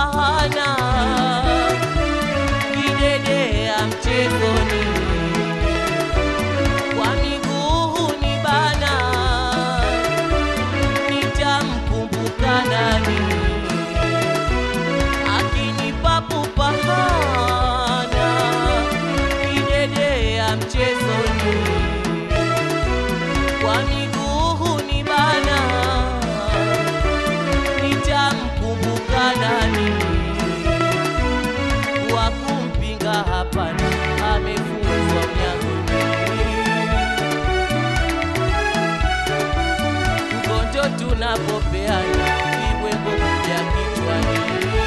hana kidedea mchezoni kwa miguu ni bana nitamkumbuka nani akinipa pupahana kidedea mchezoni kwa miguu ni bana nitamkumbuka nani wa kumpinga hapana amefunzwa mnyangoni mgonjo tunapopeana vibwengo kuja kichwani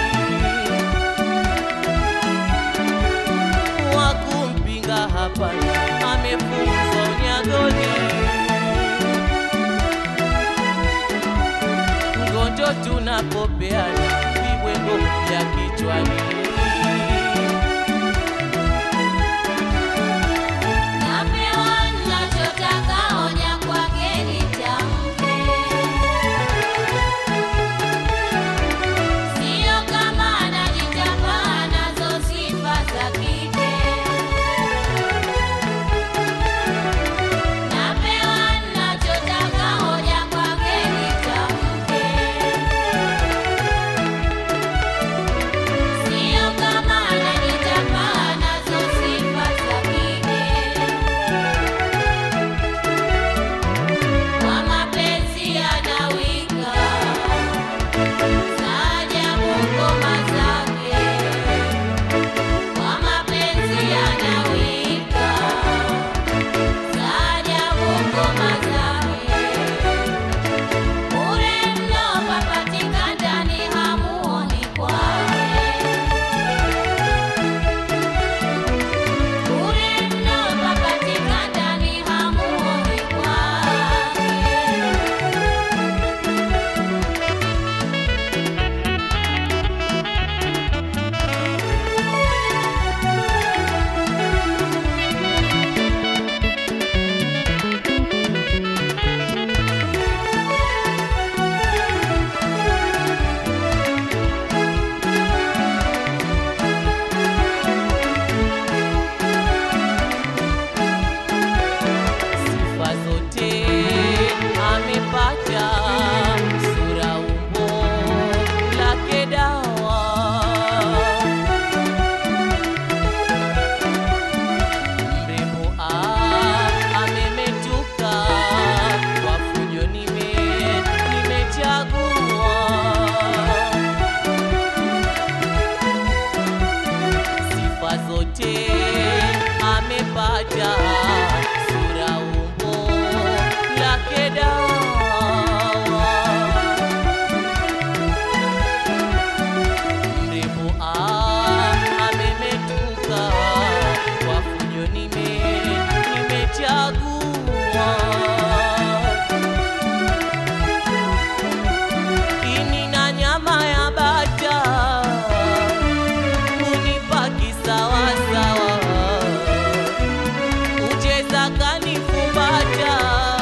wa kumpinga hapana amefunzwa unyagoni mgonjo tunapopeana vibwengo kuja kichwani Napewa ninachotaka, hoja kwake nitamke. Sio kama anajitapa, anazo sifa za kike. Napewa ninachotaka, hoja kwake nitamke. Sio kama anajitapa, anazo sifa za kike. Kwa mapenzi anawika, saajabu ngoma zake. Kwa mapenzi anawika, saajabu ngoma zake. Bure mno papatika ndani, hamuoni kwake. Bure mno papatika ndani, hamuoni kwake. sifa zote amepata, sura umbo lake dawa, mrembo ah, amemetuka, kwa fujo nime nimechagua sifa zote amepata, sura umbo lake dawa, mrembo ah, amemetuka, kwa fujo nime nimechagua ini na nyama ya bata unipa kisawasawa, ucheza kanifumbata,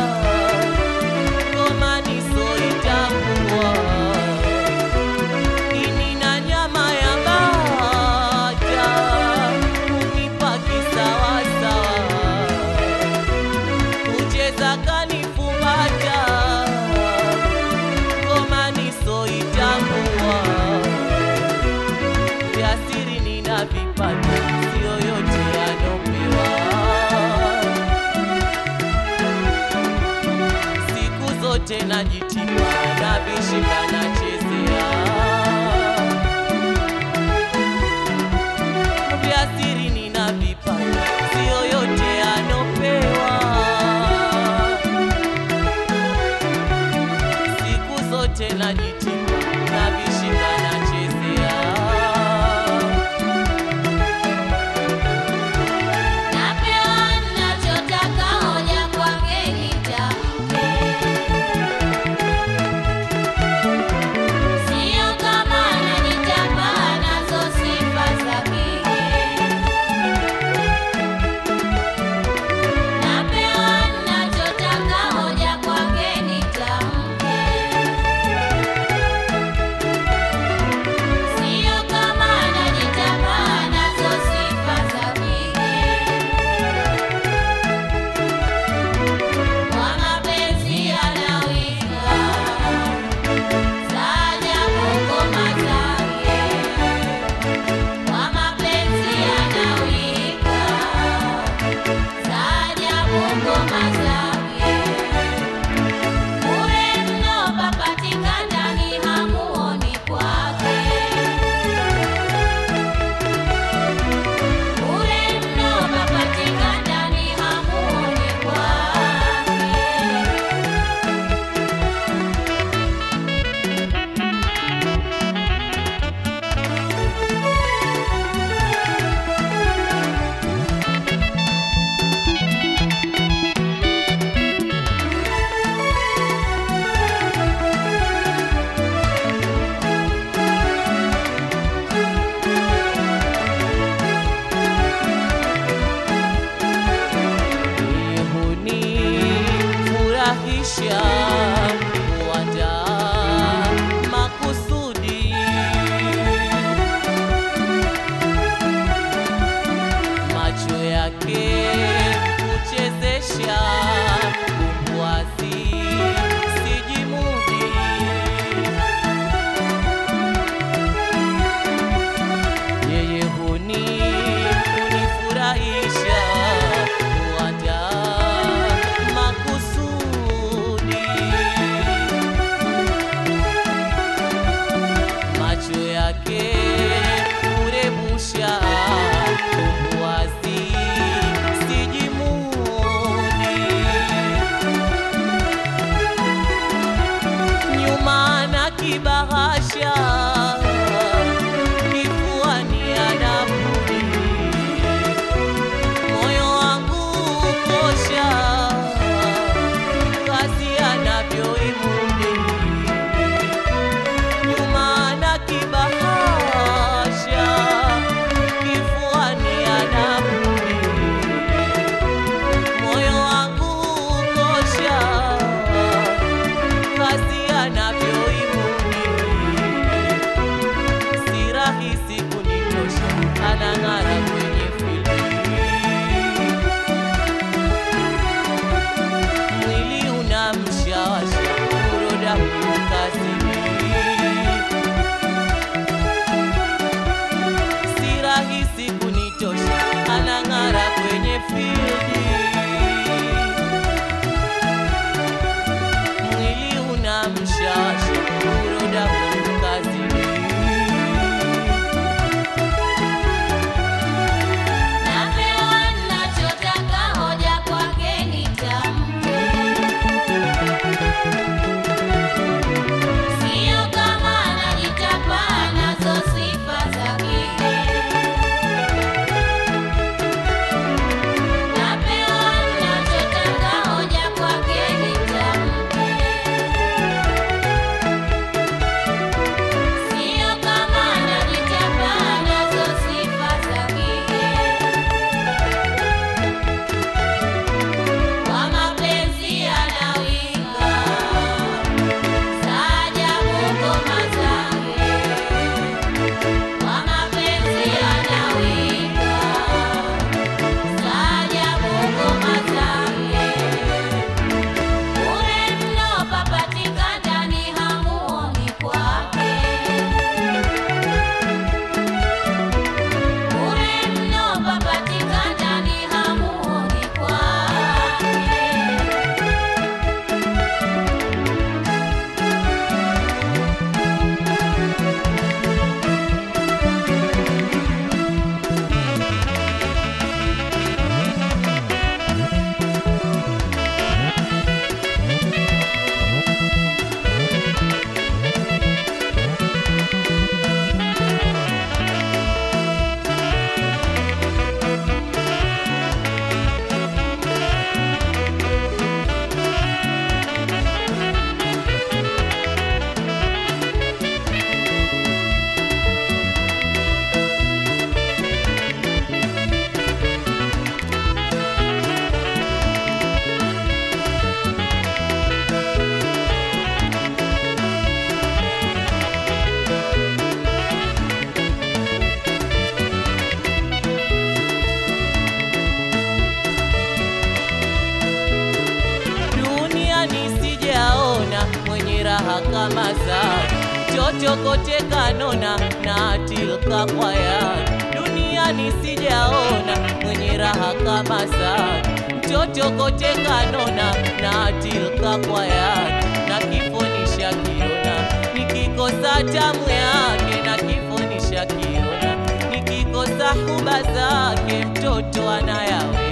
ngoma nisoitambua. Ini na nyama ya bata unipa kisawasawa, ucheza kanifumbata, ngoma nisoitambua vya siri nina vipata, sio yote yanopewa. Siku zote najitima na vishika nachezea, vya siri nina vipata, sio yote yanopewa. Siku zote najitima na vishika nachezea. Napewa ninachotaka, hoja kwake nitamke. Sio kama anajitapa, anazo sifa za kike. Napewa ninachotaka, hoja kwake nitamke. yake urebusha wazi sijimuni nyuma na kibahasha kifuani anapuni moyo wangu kosha kazi anavyoimuni nyuma na kibahasha kifuani anapuni moyo wangu kosha kazi anavyoimuni si rahisi kunitosha anang'ara kwenye filmi mwili unamshawasha uroda huko kazini si rahisi kunitosha anang'ara kwenye fildi mwili unamshawasha uroda huko kazini Napewa ninachotaka, hoja kwake nitamke. Sio kama anajitapa, anazo sifa zake. Napewa ninachotaka, hoja kwake nitamke. Sio kama anajitapa, anazo sifa zake. Kwa mapenzi anawika, saajabu ngoma zake. Kwa mapenzi anawika, saajabu ngoma zake. Bure mno papatika ndani, hamuoni kwake. Bure mno papatika ndani, hamuoni kwake. duniani sijaona mwenye raha kama zake chochokote kanona na tilka kwa yake duniani sijaona mwenye raha kama zake chochokote kanona na tilka kwa yake na kifo nishakiona nikikosa tamu yake na kifo nishakiona nikikosa huba zake mtoto anayawe